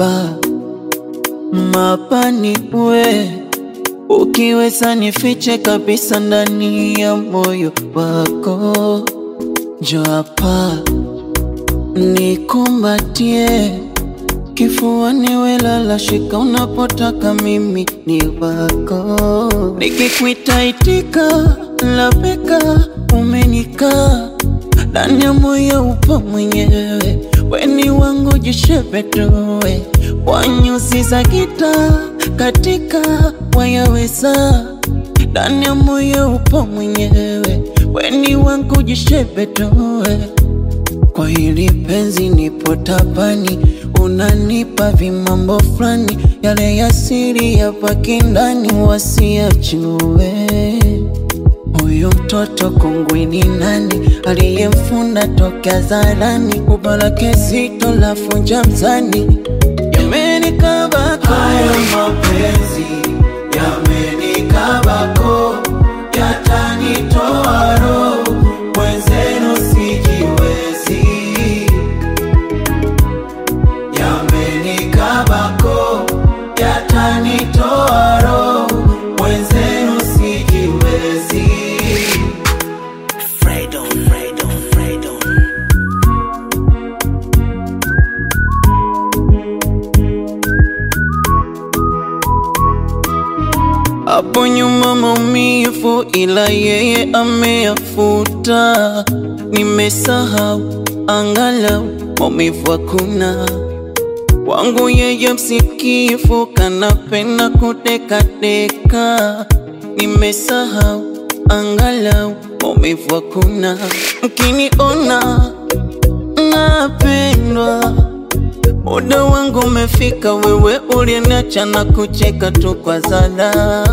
hapa mapani we ukiweza nifiche kabisa ndani ya moyo wako, njoo hapa nikumbatie kifuani, welala shika unapotaka, mimi ni wako. Nikikwita itika, labeka umenikaa ndani ya moyo, upo mwenyewe, weni wangu jishepetoe kwa nyuzi za gita katika wayaweza ndani ya moyo, upo mwenyewe, weni wangu jishepetoe kwa hili penzi nipo tabani, unanipa vimambo fulani, yale ya siri ya paki ndani, wasiachue. Huyu mtoto kongwe ni nani aliyemfunda toka zarani? Ubalake zito la funja mzani, yamenikabako Haya mapenzi yamenikabako, yatanitoa roho, mwenzenu sijiwezi. Yamenikabako, yatanitoa roho, mwenzenu sijiwezi. Fredo, Fredo, Fredo. Hapo nyuma maumivu, ila yeye ameyafuta. Nimesahau angalau maumivu hakuna. Wangu yeye msikifu, kanapenda kudekadeka. Nimesahau angalau maumivu hakuna. Mkiniona napendwa Muda wangu umefika, wewe uliniacha na kucheka tu kwa zala.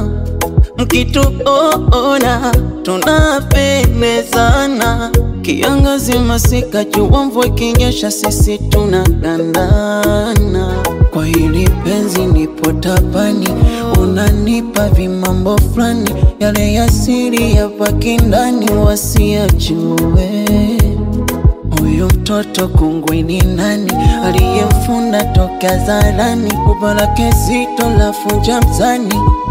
Mkituona tunapendezana, kiangazi, masika, jua, mvua ikinyesha, sisi tunagandana. Kwa hili penzi nipo tabani, unanipa vimambo fulani, yale ya siri ya paki ndani, wasiachue. Huyu mtoto kongwe ni nani aliyemfunda toka zarani? Ubalake zito la funja mzani,